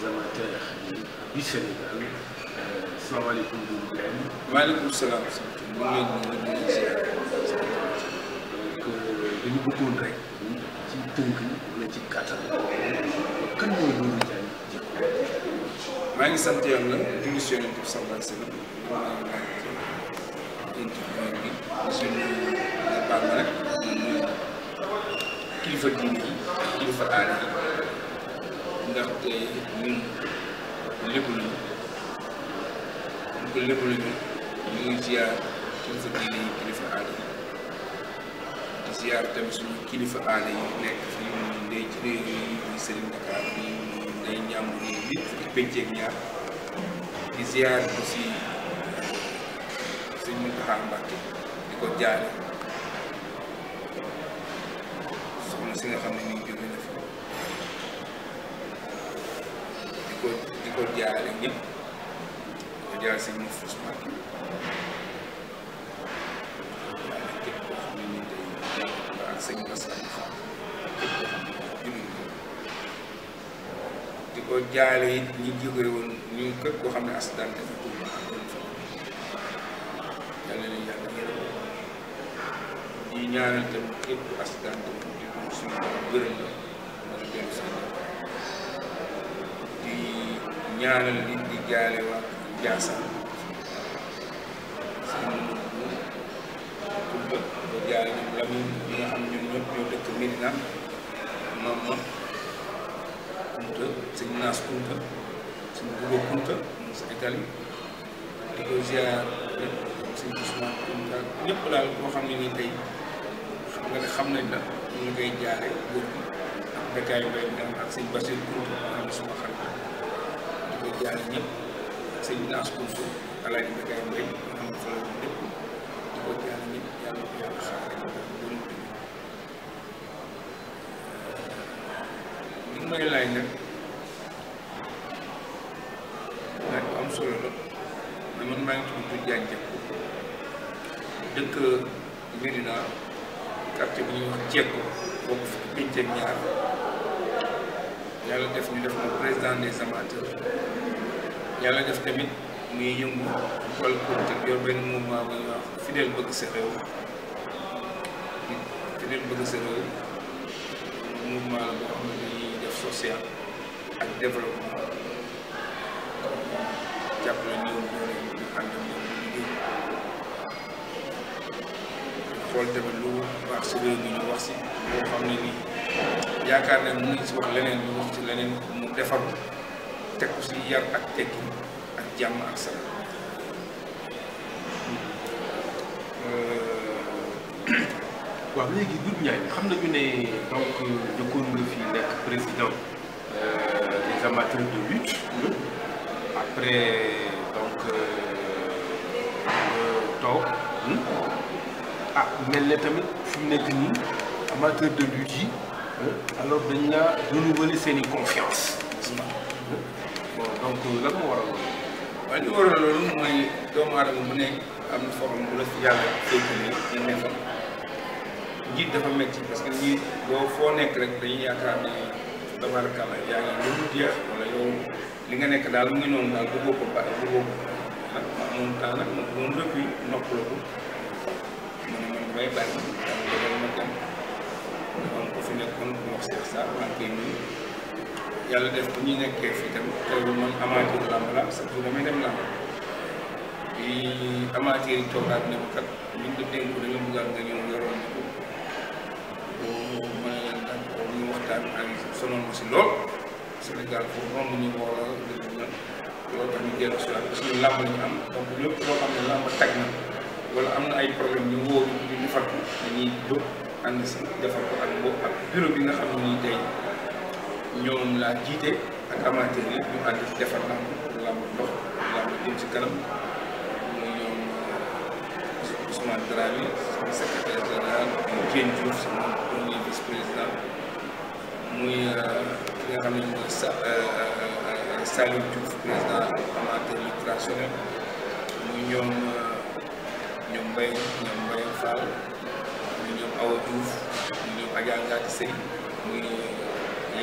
amateurs du Sénégal salaamaaleykum Doudou Diagne. maaleykum salaam. ñu ngi leen di nuyu di ziar. donc dañu bëggoon rek ci tënk wala ci kàttan kan mooy Doudou Diagne Diecko. maa ngi sant yàlla di nuyu si yonent bi sallallahu alayhi wa sallam maa ngi laaj interview bi suñu baal ma rek moom mooy kilifa diine yi kilifa aada yi ndaxte ñun lépp luñu ñu ko lépp luñu ñu ngi ziar kilifa diine yi kilifa aada yi di ziar tamit suñu kilifa aada yi nekk fii muy ndey ci réew yi muy Serigne Dakar bi muy ndey ñàmbur yi lépp fukki penceeg ñaar di ziar aussi sëñ Mountakha Mbacké di ko jaale soxna si nga xam ne nii jóge na fi di ko di ko jaale ñëpp di ko jaale sëñ Moussa Mbacké jaale képp koo xam ne nii tey ak sëñ Bass Abdou Fall képp koo xam ne jullit ko di ko jaale it ñi jóge woon ñu képp koo xam ne accident dafa tuub yàlla na yàlla yërëm di ñaanal tamit képp ku accident tamit di ko suñu gërëm la mën a dellu seen di ñaanal nit di jaale waa Ndiassane seen Koumba ko jaale ñoom Lamine ñi nga xam ñun ñëpp ñoo dëkk Médina maam ma Kunta sëñ Naas Kunta sëñ Bugo Kunta mu sa Italie di ko ziar ñëpp sëñ Ousmane Kunta ñëpp daal koo xam ne nii tey xam nga ne xam nañ la ñu ngi koy jaare góor gi ak Bekkaay Mbay mi ak sëñ Basir Kunta nga xam ne suma xarit di ko jaare ñëpp sëñ Naas Kunta Alaaji Bekkaay Mbay nga xam ne fa la lépp di ko jaare ñëpp yàlla ko yàlla xaare li may laaj nag laaj bu am solo la mais man maa ngi tudd Doudou Diagne Diecko dëkk Médina quartier bu ñuy wax Diecko bokk fi pénc ak ñaar yàlla def ñu def ma président des amateurs yàlla def tamit muy yëngu wàllu politique yor benn mouvement bu ñuy wax fidèle bëgg sa réew fidèle bëgg sa réew mouvement la boo xam ne dañuy def social ak développement jàppale néew doole ñu ànd ak ñoom di liggéey xool tamit lu baax si réew mi ñu wax si boo xam ne nii yaakaar ne mën nañ si wax leneen ñu wax ci leneen mu defaru teg ko si yar ak tekki ak jàmm ak salaam waaw léegi Doudou Diagne xam nañu ne donc jëkkoon nga fi nekk président des amateurs de lutte après donc toog ah mel ne tamit fi mu nekk nii amateur de lutte yi alors dañ la renouveler seen i confiance bon donc lan moo waral loolu. waaye li waral loolu mooy doomu aadama bu nekk am na foo xam bu la fi yàlla féetale ñu ne fa njiit dafa métti parce que njiit boo foo nekk rek dañuy yaakaar ne tabarakalla yaa ngi lu dul jeex wala yow li nga nekk daal mu ngi noonu daal bëggoo ko bàyyi bëggoo ko nag ma amoon temps nag ma doon rëppi noppaloo ko ma ne man damay bàyyi daal dogal ma dem dafa am ko fi nekkoon ku wax Cheikh Sarr maa ngi koy nuyu yàlla def bu ñu nekkee fii tamit teewul man amateur làmb la chaque jour damay dem làmb bi amateur yi toogaat ne ma kat ñu ngi dénk dañoo bëggaat nga ñëw yoroon ñu ko boo ma ne leen d'accord ñu waxtaan ak sonoon ma si lool Sénégal foofu romb ñu woo la dëgg na loolu tax ñu dellu si waat parce que làmb la ñu am donc lépp loo xam ne làmb tag na wala am na ay problème ñu woo ñu ñu defar ko dañuy jóg ànd si defar ko ak boobu ak bureau bi nga xam ne nii tey ñoom laa jiite ak amateur yi ñu ànd si defar làmb làmb ndox làmb jëm si kanam muy ñoom Ousmane Dramé sama secrétaire général muy Diène Diouf sama premier vice président muy ki nga xam ne mooy sa Saliou Diouf président amateur lutte traditionnelle muy ñoom ñoom Mbaye ñoom Mbaye Fall muy ñoom Awa Diouf muy ñoom Adja Ngati Sey muy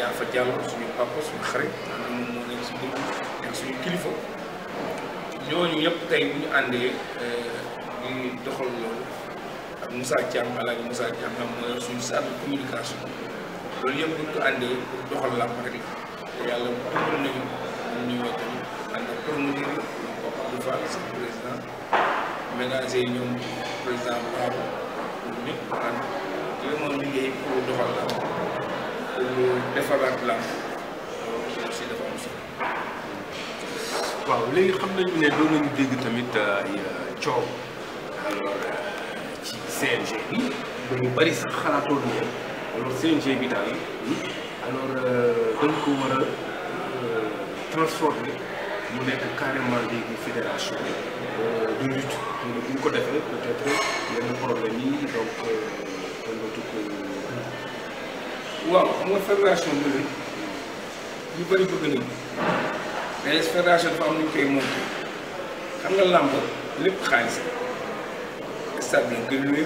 yaa fa jàll suñu papa suñu xarit maanaam moom moo nekk si dëkk nekk suñu kilifa ñooñu ñëpp tey bu ñu àndee ñu doxal loolu ak Moussa Thiam alaaji Moussa Thiam xam mooy suñu salle de communication loolu yëpp bu ñu ko àndee pour doxal làmb rek te yàlla dimbali nañu ñun ñu ñëw tamit ànd ak promoteur yi ñoom Papa Abdou Fall seen président ménager yi ñoom président Babou ñun ñëpp ànd jéem a liggéey pour doxal làmb pour defaraat làmb loolu aussi dafa am solo. waaw léegi xam nañu ne doon nañu dégg tamit ay coow alors ci CNG bi dañu bari sax xalaatoon ne alors CNG bi daal alors dañ ko war a transformer mu nekk carrément léegi fédération de lutte te bu ñu ko defee peut-être yenn problème yi donc dañ ko tukk waaw xam nga fédération de lutte ñu bëri bëgg nañu mais fédération dafa am nu ñu koy monté xam nga làmb lépp xaalis stade bi nga koy loué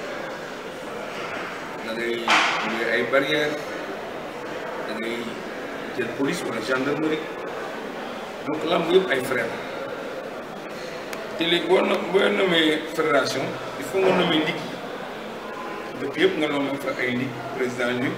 da ngay loué ay barrières da ngay jël police wala gendarmerie donc làmb yëpp ay frais te léegi boo no boo nommee fédération il faut nga nommer ligue yi dëkk yëpp nga nommé fa ay ligue président ligue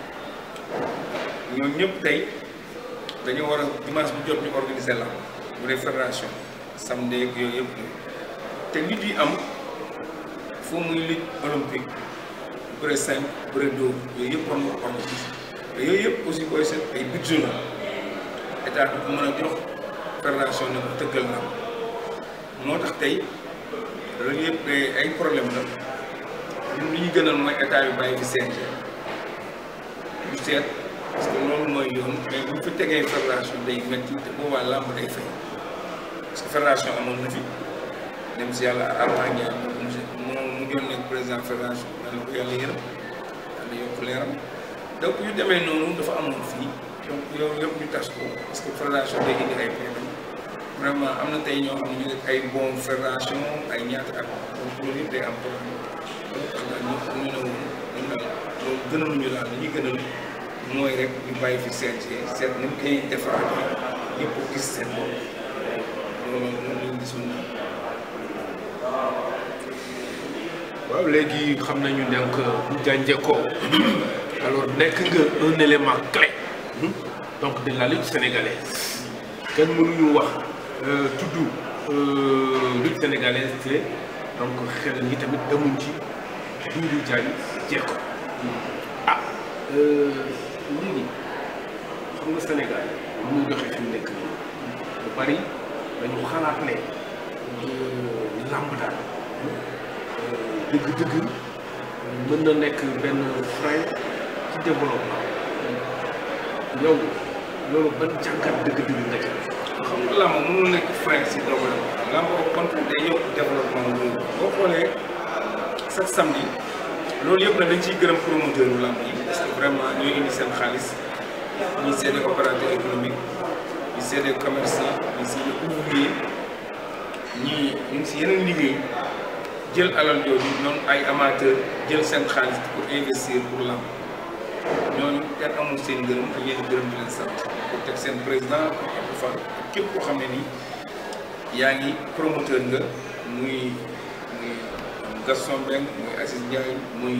ñoom ñëpp tey dañoo war a dimanche bu jot ñu organiser la bu dee fédération samedi ak yooyu yëpp te lutte yi am foo muy lutte olympique bëre cinq bëre dóor yooyu yëpp war nga ko organiser te yooyu yëpp aussi booy seet ay budget la état bi ko mën a jox fédération ne ko tëggal na moo tax tey loolu yëpp ay problème la ñun li ñu gënal mooy état yu bàyyi fi CNG ñu seet parce que loolu mooy yoon mais bu ñu fi tegee fédération day métti te boobaa làmb day fay parce que fédération amoon na fi dem si yàlla Arma Ndiaye moo monsieur moo mu doon nekk président fédération yàlla ko yàlla yërëm yàlla yokk leeram donc yu demee noonu dafa amoon fii donc yow yëpp ñu tas ko parce que fédération day indi ay problème vraiment am na tey ñoo xam ne ñu ngi ay bon fédération ay ñaata at donc loolu yëpp day am problème loolu tax daal ñu ñu ne woon ñu daal loolu gënaluñu daal li ñuy gënal mooy rek ñu bàyyi fi CNG seet ni mu koy defaraatee ñëpp gis seen bopp loolu moom lañ gisoon naa. waaw léegi xam nañu donc bu jànjee ko alors nekk nga un élément clé donc de la lutte sénégalaise kenn mënuñu wax tudd lutte sénégalaise te donc xel ñi tamit demuñ ci Doudou Diagne Diecko ah léegi xam nga Sénégal lu muy doxee fi mu nekk nii lu bari dañu xalaat ne làmb daal dëgg-dëgg mën na nekk benn frein ci développement yow loolu ban jàngat dëgg-dëgg nga ci xam nga làmb mënul nekk frein si développement làmb au contraire day yokk développement loolu boo xoolee chaque samedi loolu yëpp nag dañ ciy gërëm promoteur yu làmb yi parce que vraiment ñooy indi seen xaalis ñi c'est des opérateurs économiques ñi c'est des commerçants ñi c'est des ouvriers ñii ñu ngi si yeneen liggéey jël alal jooju ñoom ay amateurs jël seen xaalis pour investir pour làmb ñooñu kenn amul seen gërëm ak yéen gërëm di leen sant pour teg seen président Abdou Fall képp koo xam ne nii yaa ngi promoteur nga muy muy Gaston Mbengue muy Assis Ndiaye muy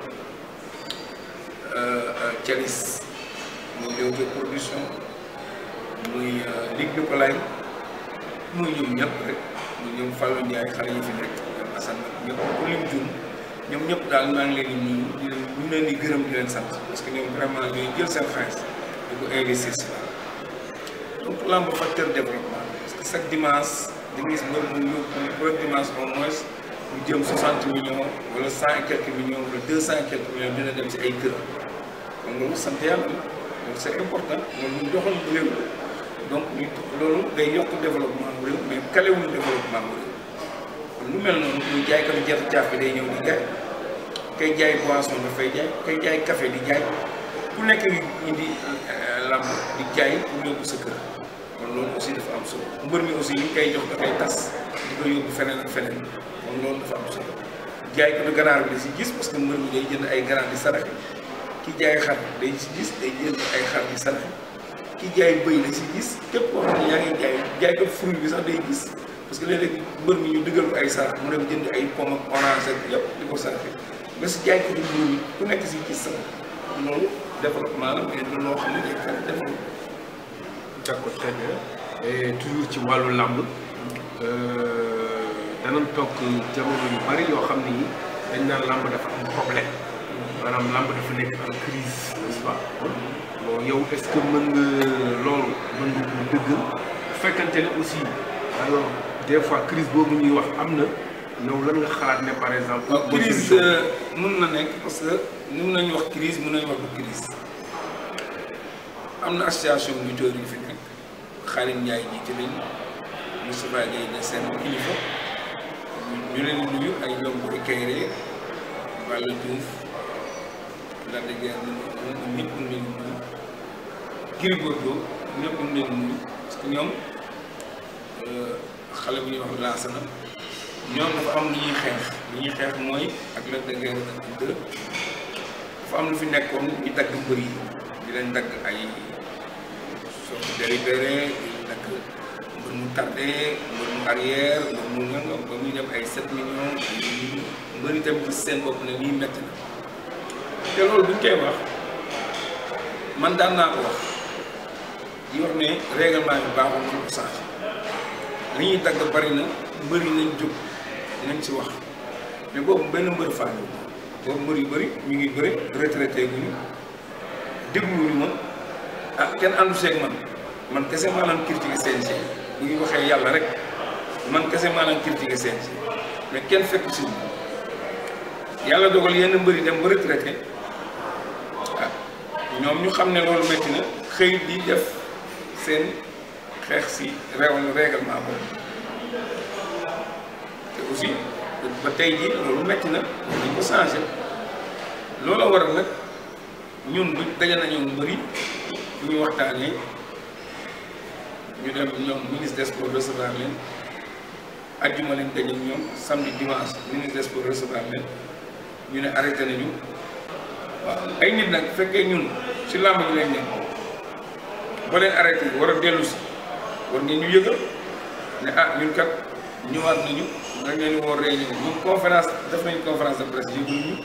Thialis muy Leewtoo production muy Ligue de Polagne muy ñoom ñëpp rek muy ñoom Fallou Ndiaye xale yi fi nekk ñoom Assane ñëpp ku lim jum ñoom ñëpp daal maa ngi leen di nuyu di leen ñu leen di gërëm di leen sant parce que ñoom vraiment ñooy jël seen xaalis di ko investir si donc lamb facteur développement parce que chaque dimanche di nga gis mbër mu yóbbu chaque dimanche au moins mu jëm 60 millions wala 100 et quelques millions wala 200 et quelques millions dina dem si ay kër kon loolu sant yàlla donc c' est important loolu ñu doxal réew donc ñu loolu day yokk développement bu réew mais kalewul développement bu réew kon lu mel noonu ñu jaay katu jafe caaf bi day ñëw di jaay kay jaay boisson dafay jaay kay jaay café di jaay ku nekk indi lamb di jaay pour yóbbu sa kër kon loolu aussi dafa am solo mbër mi aussi li ñu koy jox dafay tas di ko yóbbu feneen ak feneen kon loolu dafa am solo jaay ko du ganaar bi di si gis parce que mbër mi day jënd ay ganaar di saraxe ki jaay xar day si gis day jënd ay xar di saraxe ki jaay bëy la si gis képp koo xam ne yaa ngi jaay jaay ko fruit bi sax day gis parce que léeg-léeg mbër mi ñu dëggal ko ay sarax mu dem jënd ay pomme ak orange ak yëpp di ko saraxe nga si jaay ko di mbir mi ku nekk si gis sax loolu développement la mais du loo xam ne day fere développement d'accord très bien et toujours ci wàllu làmb danañ toog jamono yu bari yoo xam ni dañ naan làmb dafa am problème maanaam làmb dafa nekk en crise n'est-ce pas bon yow est-ce que mën nga loolu mën nga ko dëggal bu fekkante ne aussi alors des fois crise boobu ñuy wax am na yow lan nga xalaat ne par exemple. waaw crise mën na nekk parce que ni mun nañu wax crise mën nañu wax du crise am na association lutteurs yu fi nekk Xaalim Ndiaye jiite leen Moustapha Gueye ne seen kilifa ñu leen di nuyu ay ñoom Boy Kayre Balla Diouf Lac de Guiers ñoom ñëpp ñu leen di nuyu Gris Bordeaux ñëpp ñu leen di nuyu parce que ñoom xale bu ñuy wax lancé na ñoom dafa am lu ñuy xeex lu ñuy xeex mooy ak Lac de Guiers ak deux dafa am lu fi nekkoon ñu dagg mbër yi di leen dagg ay sorte délibéré di leen dagg mbër mu tardé mbër mu arrière mbër mu nangam ba muy dem ay 7 millions ay mbër yi tamit ci seen bopp ne lii métti na te loolu buñ koy wax man daan naa ko wax di wax ne règlement bi baaxul nañ ko changé li ñuy dagg bari na mbër yi nañ jóg nañ ci wax mais boobu benn mbër faale boobu mbër yu bëri ñu ngi bëri retraité guñu dégluwuñu ma ah kenn àndu seeg man man kese maanaam critiqué CNG bu ñu waxee yàlla rek man kese maanaam critiqué CNG mais kenn fekk si yàlla dogal yenn mbër yi dem ba retraité ah ñoom ñu xam ne loolu métti na xëy di def seen xeex si réew règlement boobu te aussi ba tey jii loolu métti na dañ ko changé loolu la waral nag ñun bu daje nañoo mbëri bu ñu waxtaanee ñu dem ñoom ministre des sports recevoir leen ajjuma leen daje ñoom samedi dimanche ministre des sports recevoir leen ñu ne arrêté nañu waaw ay nit nag fekkee ñun si làmb ji lañ nekk ba leen arrêté war a dellu si war ngeen ñu yëgal ne ah ñun kat ñëwaat nañu nga leen woo réunion ñun conférence def nañu conférence de presse yëgul ñu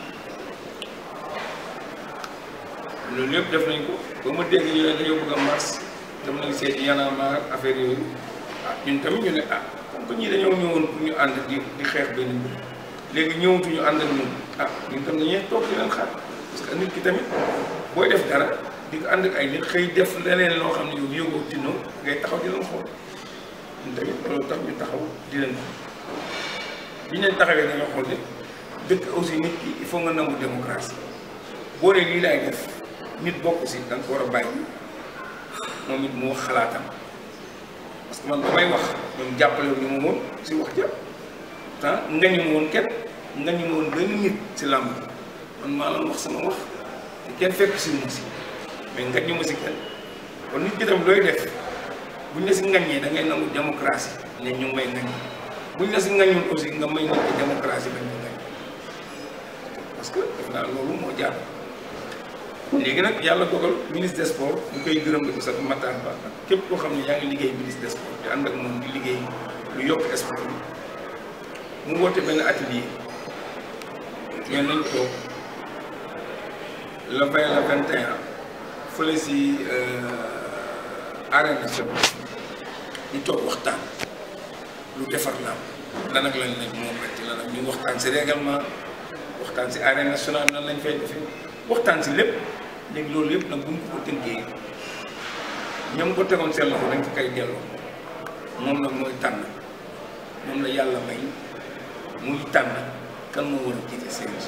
loolu yëpp def nañ ko ba ma dégg ñu ne dañoo bëgg a mars dem nañ seeti yanamaar affaire yooyu ah ñun tamit ñu ne ah comme que ñii dañoo ñëwoon pour ñu ànd di di xeex benn mbir léegi ñëwatuñu ànd ak ñun ah ñun tam dañuy toog di leen xaar parce que nit ki tamit booy def dara di ko ànd ak ay nit xëy def leneen loo xam ne yow yëgoo tinoo ngay taxaw di leen xool ñun tamit loolu tax ñu taxaw di leen bi ñu leen taxawee dañoo xool ne dëkk aussi nit ki il faut nga nangu démocratie boo nee lii laay def nit bokk si da nga ko war a bàyyi moom it mu wax xalaatam parce que man ba may wax ñoom jàppale wu ñu ma woon si wax ja ah ngañu ma woon kenn ngañu ma woon benn nit si làmb man maa la wax sama wax te kenn fekk si mu si mais ngañu ma si kenn kon nit ki tam looy def buñ la si ngañee da ngay nangu démocratie ne ñu ngi may ngañ buñ la si ngañul aussi nga may nit ki démocratie bañ ko ngañ parce que def naa loolu moo jaar léegi nag yàlla dogal ministre des sports ñu koy gërëm di ko sax Matar Ba ak képp koo xam ne yaa ngi liggéey ministre des sports di ànd ak moom di liggéey lu yokk sport bi mu woote benn atelier ñeen nañ toog le 20 le 21 fële si arène nationale ñu toog waxtaan lu defar laam lan ak lan lañ moom rek ci lan ak ñu waxtaan si règlement waxtaan si arène nationale nan lañ fay defee waxtaan si lépp léegi loolu yëpp nag bu ñu ko ko tënkee ñoom ko tegoon seen loxo dañ ko koy delloo moom nag mooy tànn moom la yàlla may muy tànn kan moo war a jiite CNG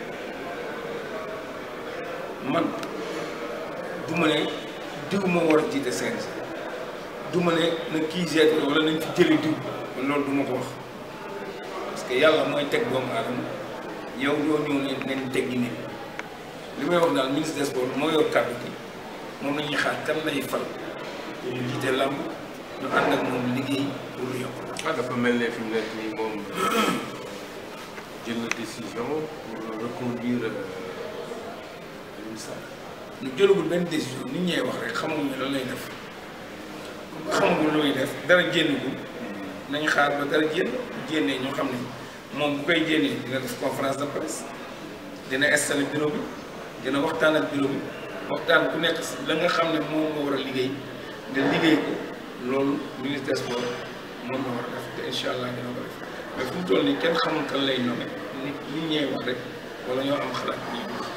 man du ma ne diw moo war a jiite CNG du ma ne na kii jeete wala nañ fi jëli diw man loolu du ma ko wax parce que yàlla mooy teg doomu aadama yow doo ñëw ne nañ teggi nit li may wax daal ministre des sports moo yor kàddu gi moom la ñuy xaar kan lay fal te ñu jiite làmb ñu ànd ak moom liggéey pour lu yokk. ah dafa mel ne fi mu nekk nii moom jël na décision pour reconduire ñu jëlagul benn décision nit ñee wax rek xamaguñu lan lay def xamaguñ lu muy def dara génnagul nañu xaar ba dara génn génnee ñoo xam ne moom bu koy génnee dina def conférence de presse dina installé bureau bi dina waxtaan ak bureau bi waxtaan ku nekk la nga xam ne moom nga war a liggéey nga liggéey ko loolu ministre des sports moom la war a def te incha allah dina ko def mais fu mu toll nii kenn xamul kan lay nommé nit nit ñee wax rek wala ñoo am xalaat ñuy wax.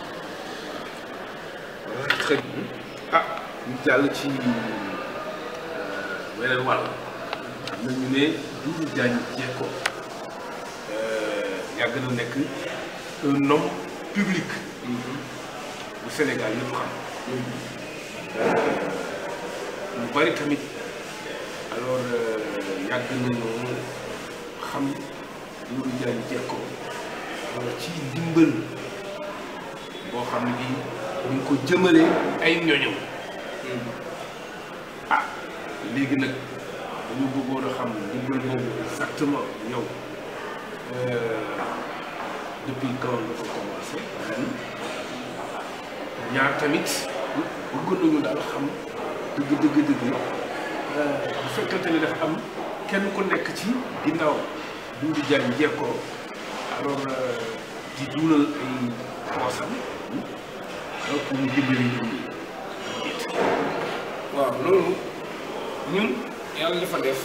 xëy ah ñu jàll ci weneen wàll am na ñu ne Doudou Diagne Diecko yàgg na nekk un homme public bu Sénégal yëpp xam ñu bari tamit alors yàgg nañoo xam Doudou Diagne Diecko ci ndimbal boo xam ne bii ñu ngi ko jëmale ay ñoñom ah léegi nag dañu bëggoon a xam ndimbal boobu exactement yow depuis quand nga ko commencé ñaar tamit bëgg nañu daal xam dëgg dëgg dëgg bu fekkante ni dafa am kenn ku nekk ci ginnaaw Doudou Diagne Diecko alors di duunal ay poosam alors pour ñu dimbali ñoom ñi waaw loolu ñun yàlla dafa def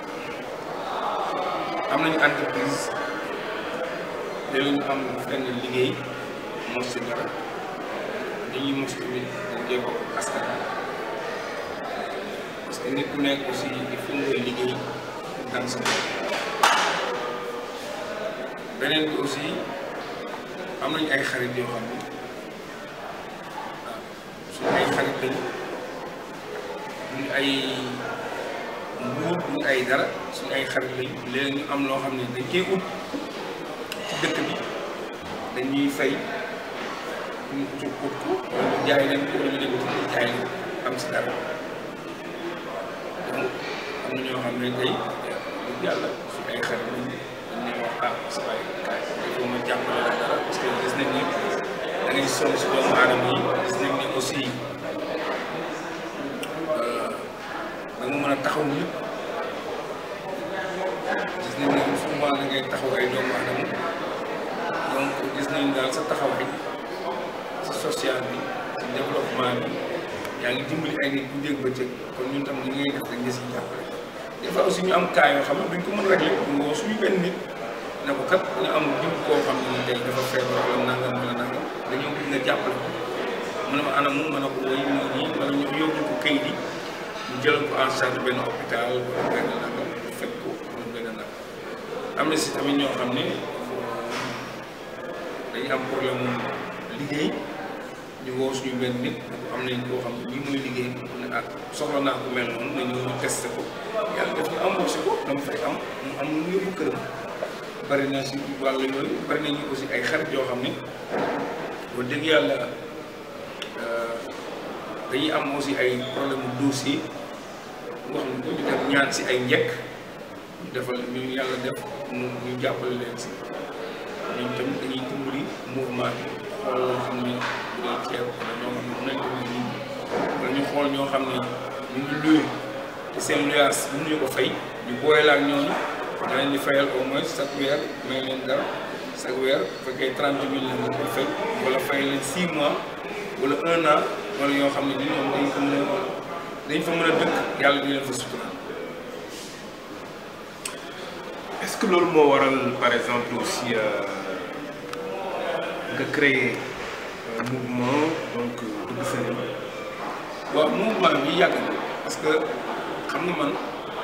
am nañu entreprise léegi ñu am fenn liggéey mos si dara dañuy mos tamit dañ koy bokk askan wi parce que nit ku nekk aussi il faut ngay liggéey dans sa beneen bi aussi am nañu ay xarit yoo xam ne suñu ay xarit lañu duñu ay nguur duñu ay dara suñu ay xarit lañu léegi ñu am loo xam ne dañ koy ut ci dëkk bi dañuy fay ñu ci ut ko wala ñu jaay leen ko wala ñu dem ci jaay leen am si dara donc am na ñoo xam ne tey dëgg yàlla suñu ay xarit lañu dañ ne wax ah sa waay kaay il faut ma jàppale la dara parce que gis nañ ni da ngay sonn si doomu aadama yi gis nañ ni aussi da nga mën a taxaw ñëpp gis nañ ne souvent da ngay taxaw ay doomu aadama donc gis nañ daal sa taxawaay si social bi si développement bi yaa ngi dimbali ay nit bu dégg ba cëg kon ñun tam li ngay def rek nga si jàppale des fois aussi ñu am cas yoo xam ne duñ ko mën régler ñu woo suñu benn nit ne ko kat ñu am jiw koo xam ne tey dafa feebar wala nangam wala nangam dañoo bëgg nga jàppale ko mu ne ma anam mu mën a ko woy mu nii wala ñu yóbbu ko kayit yi ñu jël ko en charge benn hôpital wala benn nangam fekk ko wala benn nangam am na si tamit ñoo xam ne dañu am problème mu liggéey ñu woo suñu benn nit am nañ koo xam ne lii mooy liggéey bi ne ah soxla naa ko mel noonu nañu ñu testé ko yàlla def ñu embauché ko dama fay am mu am lu yóbbu këram bari na si wàllu yooyu bari nañu aussi ay xarit yoo xam ne wax dëgg yàlla dañuy am aussi ay problème mu dossier boo xam ne ko ñu dem ñaan si ay njëkk ñu defal ñu yàlla def mu ñu jàppale leen si ñoom tamit dañuy dimbali mouvement bi xool loo xam ne bu dee ceeb wala ñoo xam ne mën nañ dimbali nit ñi wala ñu xool ñoo xam ne ñu ngi luye te seen luyaas mënuñu ko fay ñu booy la ak ñooñu da leen di fayal au moins chaque weer may leen dara chaque weer bu fekkee trente mille la nga koy fay wala fay leen six mois wala un an wala yoo xam ne ni ñoom dañ ko mën a dañ fa mën a dëkk yàlla di leen fa sutura est-ce que loolu moo waral par exemple aussi nga créer un mouvement donc dugg Sénégal waaw mouvement bi yàgg na parce que xam nga man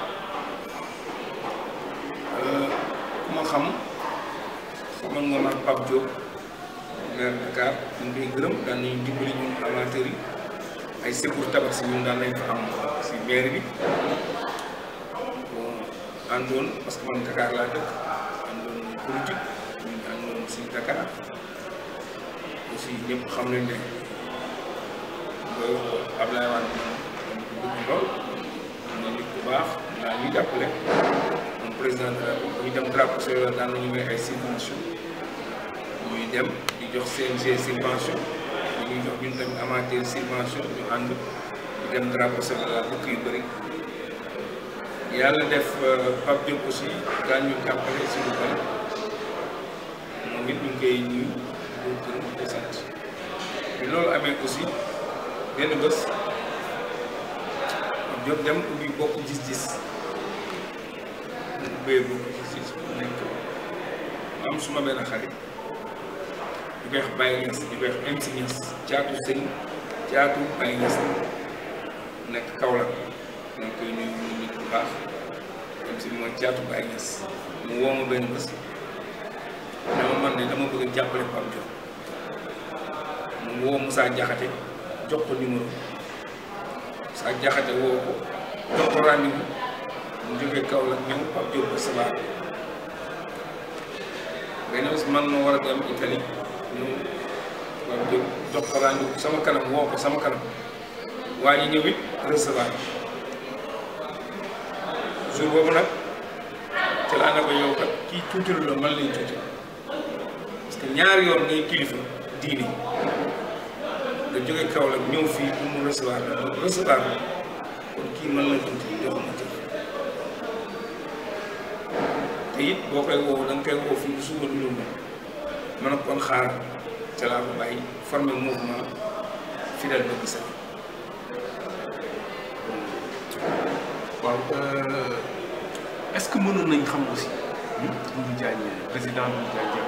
ku ma xam xamal nga maag Pape Diop maire Dakar ñu ngi koy gërëm daan nañu dimbali ñun amateurs yi ay secours tabax si ñun daan nañ fa am si maire bi bon àndoon parce que man Dakar laa dëkk àndoon politique ñun àndoon si Dakar aussi ñëpp xam nañ ne booy wax Ablaye Wade moom bëgg lool ne nit ku baax naa ñuy jàppale moom président de la ñu dem drapeau Sénégal daan nañu may ay subvention ñuy dem di jox CNG subvention ñu ñuy jox ñun tamit amateur subvention ñu ànd di dem drapeau Sénégal dëkk yu bëri yàlla def Pape Diop aussi daan ñu jàppale si lu bëri moom it ñu ngi koy nuyu di ko gërëm di ko sant bi loolu amee aussi benn bés Pape Diop dem ubbi bokk gis-gis mu ubbee bokk gis-gis bu nekk am suma benn xarit ñu koy wax Baye Niass ñu koy wax MC Niass caatu sëñ caatu Baye Niass nekk Kaolack ñu ngi koy nuyu mu nit bu baax MC mooy caatu Baye Niass mu woo ma benn bés dama man ne dama bëgg a jàppale Pape Diop mu woo Moussa Diakhaté jox ko numéro Moussa Diakhaté woo ko jox ko rendez-vous mu jógee Kaolack ñëw Pape Diop ba Sabar benn bés man ma war a dem Italie ñëw Pape Diop jox ko rendez-vous sama kanam woo ko sama kanam waa ji ñëw it recevoir jour boobu nag ci laa ne ko yow kat kii tuuti la man lañ tuuti parce que ñaari yoon ngay kilifa diini nga jóge Kaolack ñëw fii pour mu recevoir la recevoir la kon kii man la tuuti joxuma jëf te it boo koy woo da nga koy woo fii suba du ñëw mën a kon xaar ca laa ko bàyyi former mouvement fidèle bëgg sax waaw est-ce que mënoon nañ xam aussi Doudou Diagne président Doudou Diagne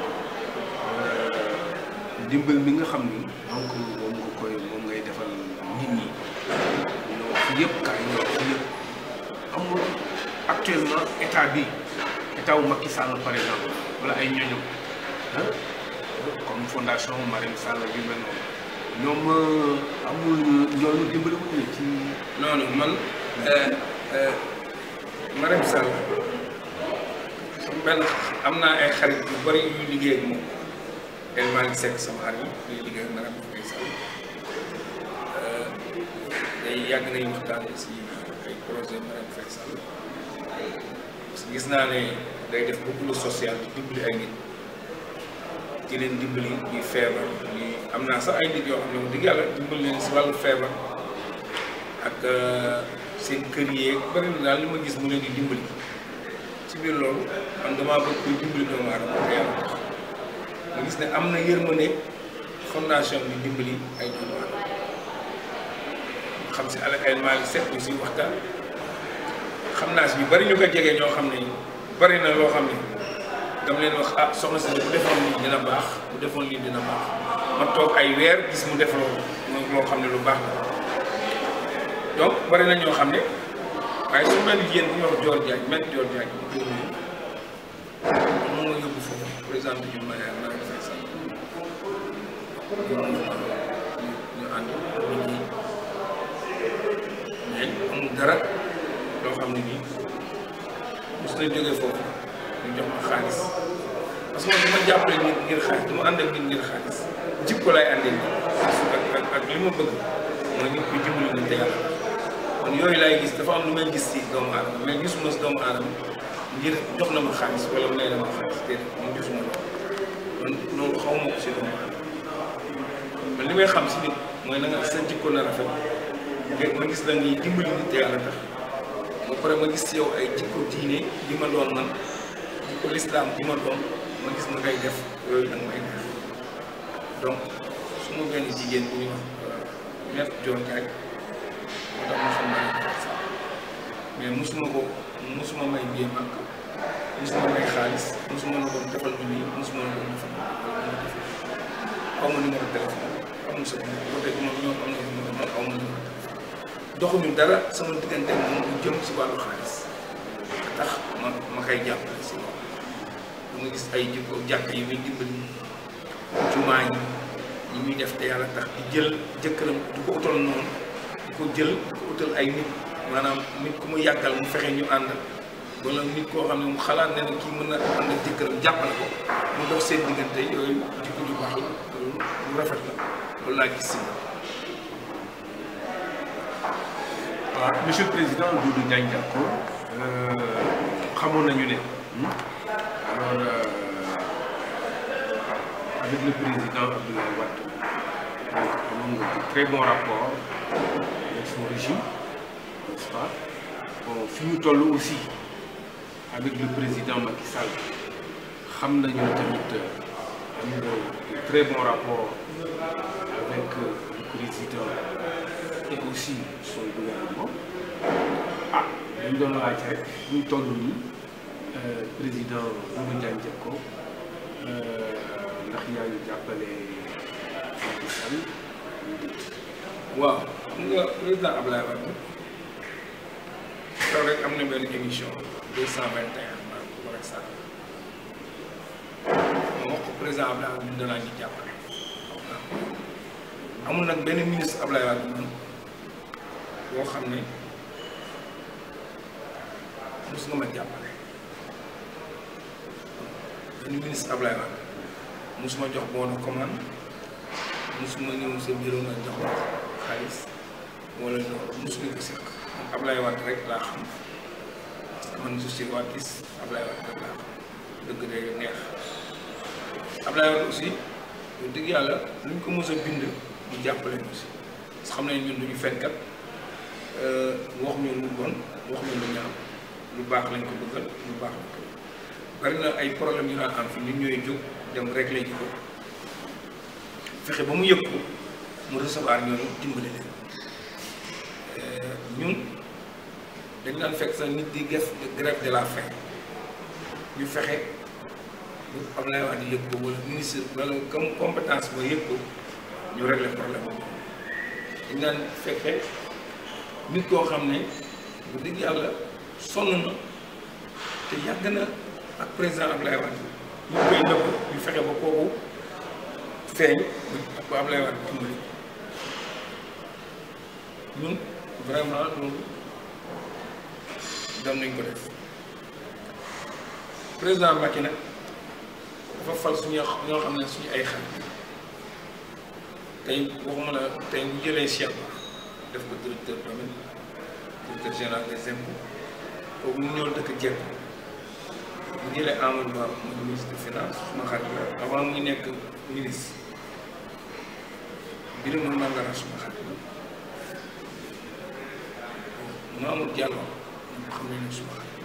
dimbal mi nga xam ni donc moom nga koy moom ngay defal nit ñi ñoo fi yëpp kaay ñoo fi yëpp amul actuellement état bi état wu Macky Sall par exemple wala ay ñoñom ah comme fondation Marème Sall yu mel noonu ñoom amul ñooñu dimbali wuñu ne ci noonu man Marème Sall sama benn am naa ay xarit yu bari yu liggéey ak moom El Malick Seck sama xarit yuy liggéey ak Marème Sall day yàgg nañu waxtaan si ay projet Marème Faye Sall parce que gis naa ne day def beaucoup de social di dimbali ay nit di leen dimbali ñuy feebar ñuy am naa sax ay nit yoo xam ne wax dëgg yàlla dimbali leen si wàllu feebar ak seen kër yeeg bari na daal li ma gis mu leen di dimbali ci biir loolu man damaa bëgg kuy dimbali doomu aadama te yàlla tax ma gis ne am na yërmande fondation bi dimbali ay doomu aadama xam si ala ay Malick Seck aussi waxtaan xam naa si ñu bari ñu ko jege ñoo xam ne bari na loo xam ne dama leen wax ah soxna si bu defoon lii dina baax bu defoon lii dina baax ma toog ay weer gis mu def loolu mooy loo xam ne lu baax la donc bari na ñoo xam ne waaye su mel jigéen bu ñuy wax Dior Diagne mel Dior Diagne bu koy nuyu moom moo yóbbu foofu président ñu ma Marème Faye Sall ñu ñu ànd nit ñi mais amul dara loo xam ne nii mos na jógee foofu ñu jox ma xaalis parce que man dama jàppale nit ngir xaalis dama ànd ak nit ngir xaalis jikko laay àndee nit ak ak ak li ma bëgg mooy nit ku dimbali nit te yàlla kon yooyu laay gis dafa am lu may gis si doomu aadama mais gisuma si doomu aadama ngir jox na ma xaalis wala may na ma xaalis déedéet man gisuma loolu man loolu xaw ma ko si doomu aadama man li may xam si nit mooy na nga sa jikko na rafet nga ma gis la ngay dimbali nit te yàlla tax ba pare ma gis si yow ay jikko diine li ma doon man jikko lislaam bi ma doon ma gis ma ngay def yooyu da nga may def donc su ma benn jigéen bu ñuy wax maître Dior Diagne moo tax ma xam naa mais mosuma ko mosuma may bie màkk mosuma may xaalis mosuma la doon defal ñu nii mosuma la doon defal xaw ma numéro téléphone amul sa numéro ba tey moom ñoom am na numéro man aw ma numéro téléphone doxuñu dara sama diggante moom lu jëm si wàllu xaalis tax ma ma koy jàppale si loolu bu ma gis ay jikko jàkk yi muy dimbali jumaa yi ñi muy def te yàlla tax di jël jëkkëram du ko utal noonu di ko jël di ko utal ay nit maanaam nit ku mu yàggal mu fexe ñu ànd wala nit koo xam ne mu xalaat ne ne kii mën na ànd ak jëkkëram jàppale ko mu dox seen diggante yooyu jikko ju baax la loolu lu rafet la loolu laa gis si waaw monsieur le président Doudou Diagne Diatta xamoon nañu ne alors avec le président Abdoulaye Wade amoon nga de très bon rapport avec son régime n'est-ce pas bon fi ñu toll aussi avec le président Macky Sall xam nañu tamit am nga de très bon rapport avec le président et aussi son gouvernement ah dañ doon laaj rek ñu toll nii président Mamadou Diagne Diecko ndax yaa ngi jàppale Macky Sall waaw xam nga président Ablaye Wade taw rek am na benn émission deux cent vingt et un maa ko war a sànq ma wax ko président Ablaye Wade ñu danaa ñu jàppale waaw amul nag benn ministre Ablaye Wade man boo xam ne mos nga ma jàppale benn ministre Ablaye Wade mosuma jox bon de commande mosuma ñëw sa bureau nga jox ma xaalis wala loolu mosuñu ko seq man Ablaye Wade rek laa xam parce que man je suis wadis Ablaye Wade rek laa xam dëgg day neex Ablaye Wade aussi lu dëgg yàlla luñ ko mos a bind ñu jàppale ñu si parce que xam nañ ñun duñu fenkat wax ñu lu bon wax ñu lu ñaaw lu baax lañ ko bëggal lu baax lañ ko bari na ay problème yu daan am fi ñun ñooy jóg dem réglé ji ko fexe ba mu yëg ko mu recevoir ñooñu dimbali leen ñun dañ daan fekk sa nit di def grève de la faim ñu fexe bu Abdoulaye Wade yëg ko wala ministre wala comme compétence ba yëg ko ñu régler problème boobu dañ daan fekke nit koo xam ne bu dëgg yàlla sonn na te yàgg na ak président Abdoulaye Wade ñu koy nëbb ñu fexe ba kooku feeñ bu Abdoulaye Wade dimbali ñun vraiment loolu doon nañ ko def président Macky nag dafa fal suñu ñoo xam ne suñu ay xarit tey waxuma la tey bu jëlee Cheikh Ba def ko directeur domaine directeur général des impôts kooku mu ñëw dëkk Dieng bu jëlee Amadou Ba mooy ministre de finance suma xarit la avant muy nekk ministre Birima Mangara suma xarit la Mamour Diallo ñu xam ne ne suma xarit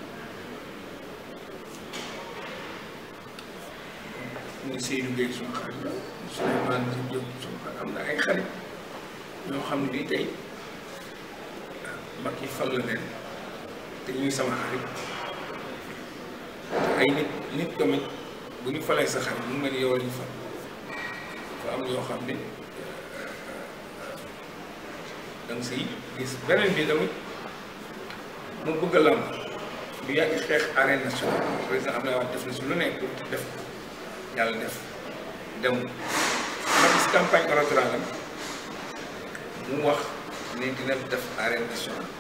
muy Seydou Gueye suma xarit la Souleymane Diop suma xarit am na ay xarit ñoo xam ne bii tey mag yi fal la leen te ñuy sama xarit te ay nit nit tamit bu ñu falee sa xarit mu mel ni yow la ñu fal fa am yoo xam ne danga siy gis beneen bi tamit mu bëgg a lamb du yàgg xeex arène nationale président Abdoulaye Wade def na si lu nekk def yàlla def dem ma gis campagne électorale am mu wax ne dina def arène nationale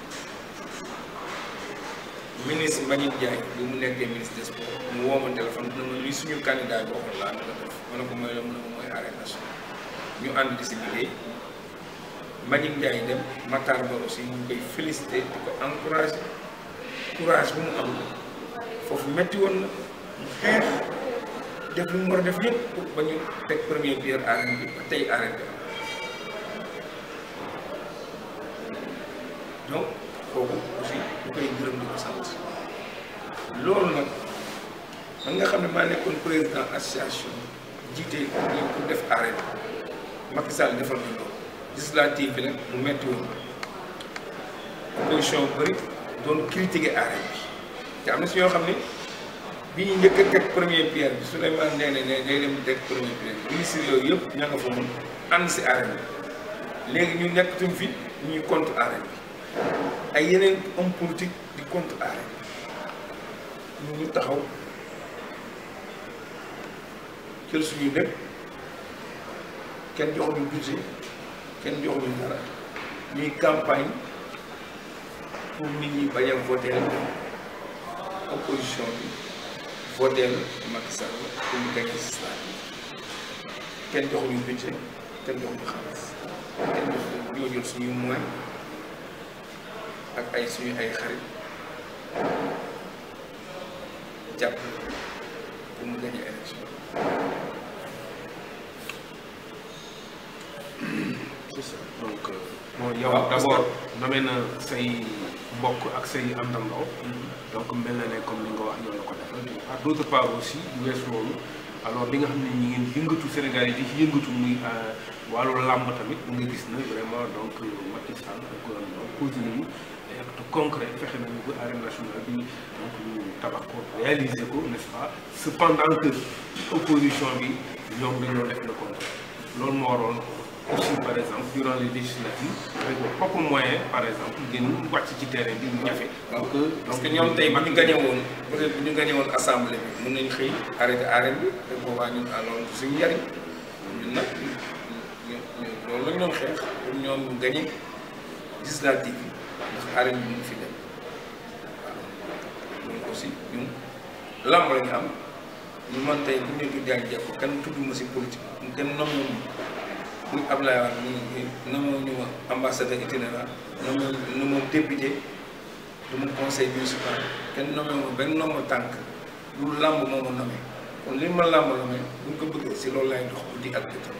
ministre Mbagnick Ndiaye bi mu nekkee ministre des sports mu woo ma téléphone dina ma lii suñu candidat bi waxoon laa na ko def ma ne ko mooy la mu ne ma mooy arène nationale ñu ànd di si liggéey Mbagnick Ndiaye dem Matar Ba aussi ñu koy félicité di ko encouragé courage bu mu am foofu metti woon na mu xeex def lu mu war a def yëpp pour ba ñu teg première pierre arène bi ba tey arène bi donc kooku aussi ñu koy gërëm di ko sant loolu nag man nga xam ne maa nekkoon président association jiite ñu pour def arène Macky Sall defal na loolu législative bi nag mu metti woon opposition bëri doon critiquer arène bi te am na si ñoo xam ne bi ñu njëkk a teg première pierre bi Souleymane nee na ne day dem teg première pierre ministre yooyu yëpp ña nga fa mun ànd si arène bi léegi ñu nekkatuñ fi ñuy contre arène bi ay yeneen homme politique di contre arène ñu ñu taxaw jël suñu lépp kenn joxuñu budget kenn joxuñu dara ñuy campagne pour nit ñi bañ a voter opposition bi voter Macky Sall pour ñu gagné législative kenn joxuñu budget kenn joxuñu xaalis kenn joxuñu ñoo jël suñu moyen ak ay suñu ay xarit jàpp pour mu gagné élection c'est ça donc euh, bon yow waaw, parce d'abord nommé na say mbokk ak say àndandoo donc mel na ne comme ni nga wax yow la ko defal à d'autre part aussi du wees loolu alors li nga xam ne ñi ngeen yëngatu Sénégal yi di ci yëngatu muy euh, wàllu làmb tamit nga gis na vraiment donc Macky Sall ak gouvernement posé nañu ay actes concrets fexe nañu ba arène nationale bi donc ñu tabax ko réaliser ko n'est-ce pas cependant que opposition bi ñoom dañoo def le contraire loolu moo waroon aussi par exemple durant les législatives avec vos propres moyens par exemple ngeen wàcc ci terrain bi ñu ñafe donc parce que ñoom tey bu ñu gagné woon peut être bu ñu gagné woon assemblée bi mën nañu xëy arrêté arène bi te boobaa ñun alors suñu njariñ ñun nag ñu ñu ñu loolu la ñu doon xeex pour ñoom ñu gagné législative yi ndax arène bi mu fi dem waaw loolu aussi ñun lamb la ñu am ñu man tey bu ñu tuddee ak jàpp kenn tudduma si politique kenn nommé wu muy Ablaye Wade ñu nommé ñu ma ambassadeur itinérant nommé ñu ma député du ma conseil municipal kenn nommé ma benn nombre tànk lu làmb moo ma nommé kon li ma làmb nommé buñ ko bëggee si loolu lay dox guddi ak bëccëg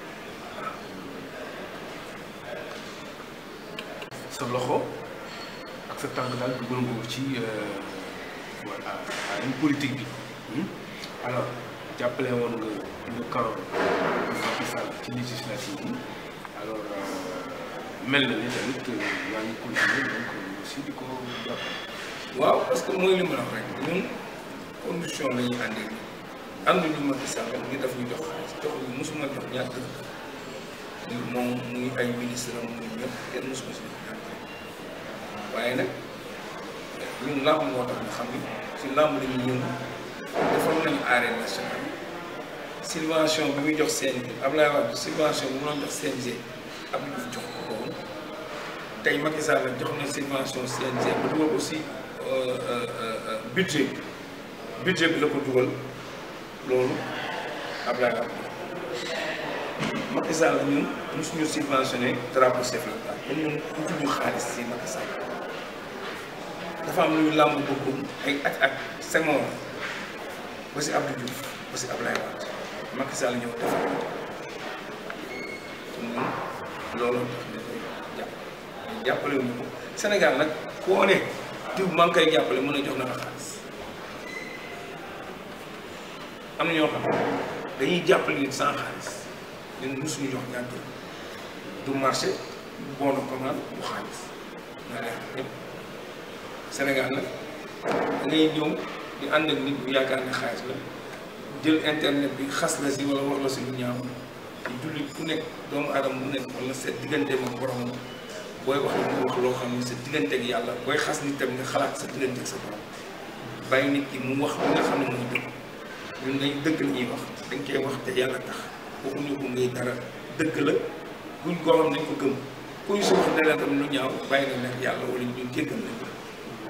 sa loxo ak sa tànk daal dugal nga ko ci voilà une politique bi hmm? alors jàppale woon nga le camp de Macky Sall ci législative yi alors mel na ni tamit yaa ngi continuer donc aussi di ko jàppale. waaw parce que mooy li ma la wax rek ñun condition la ñuy àndee ànduñu Macky Sall ñu daf ñu jox xaalis jox ñu mosuma jox ñaar dëkk muy moom muy ay ministre am muy ñëpp kenn mosuma si jox ñaar dëkk waaye nag ñun làmb moo tax nga xam ni si làmb la ñuy yëngu defal nañu arène nationale subvention bi muy jox CNG Abdoulaye Wade subvention bi mu doon jox CNG Abdou Diouf jox ko ko woon tey Macky Sall jox na subvention CNG ba dugal aussi budget budget bi la ko dugal loolu Abdoulaye Wade Macky Sall ñun mosuñu subventionné drapeau chef de l'État kon ñun utuñu xaalis si Macky Sall dafa am lu ñu làmb boppam ay at ak Senghor ba si Abdou Diouf ba si Abdoulaye Wade Macky Sall ñëw defar ko kon ñun loolu tax ñu koy jàpp jàppale wuñu ko Sénégal nag koo ne diw maa ngi koy jàppale mën a jox na la xaalis am na ñoo xam ne dañuy jàppale nit sans xaalis ñun mosuñu jox ñaar dërëm du marché du bon de commande du xaalis na leer ñëpp Sénégal nag da ngay ñëw di ànd ak nit bu yaakaar ne xaalis la jël internet bi xas la si wala wax la si lu ñaaw te jullit ku nekk doomu aadama bu nekk wala sa diggante ak boromam booy wax la mu wax loo xam ne sa diggante ak yàlla booy xas nit tam nga xalaat sa diggante ak sa borom bàyyi nit ki mu wax li nga xam ne mooy dëgg ñun dañ dëgg la ñuy wax dañ koy wax te yàlla tax waxuñu ko ngay dara dëgg la buñ koo xam dañ ko gëm ku ñu si wax dara tam lu ñaaw bàyyi na nekk yàlla wala ñu jéggal nañ la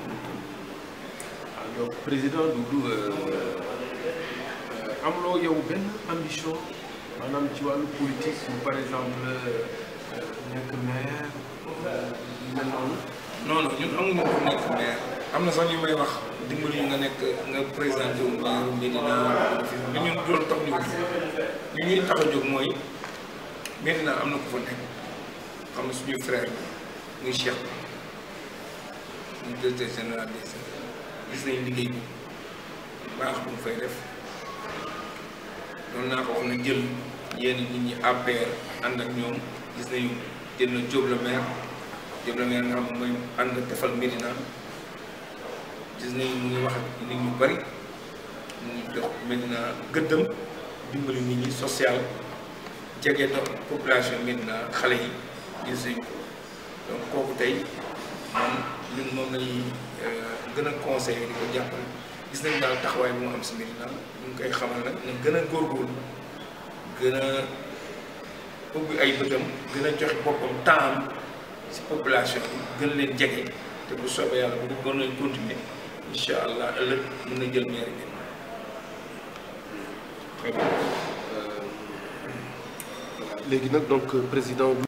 ah donc président Doudou amuloo yow benn ambition maanaam ci wàllu politique ou par exemple nekk maire yu mel noonu. non non ñun amuñu ko nekk maire am na sax ñu may wax dimbali nga nekk nga présenté wu maire Médina mais ñun loolu tax ñu ñu ñuy tax a jóg mooy Médina am na ku fa nekk xam na suñu frère bi muy Cheikh muy directeur général des gis nañ liggéey bi baax bu mu fay def doon naa ko wax na jël yenn nit ñi APR ànd ak ñoom gis nañu jël na Diop le maire Diop le maire nga xam mooy ànd defal Médina gis nañu mu ngi wax ak nit ñu bari mu ngi jox Médina gëddam dimbali nit ñi social jege do population Médina xale yi gis nañu ko donc kooku tey moom ñun moom lañuy gën a conseillé di ko jàppale gis nañ daal taxawaay bu mu am si Médina ñu ngi koy xamal nag na gën a góorgóorlu gën a ubbi ay bëtam gën a joxe boppam temps si population bi gën leen jege te bu soobee yàlla bu ñu gën leen continuer incha allah ëllëg mën na jël mairie bi. très bien léegi nag donc président.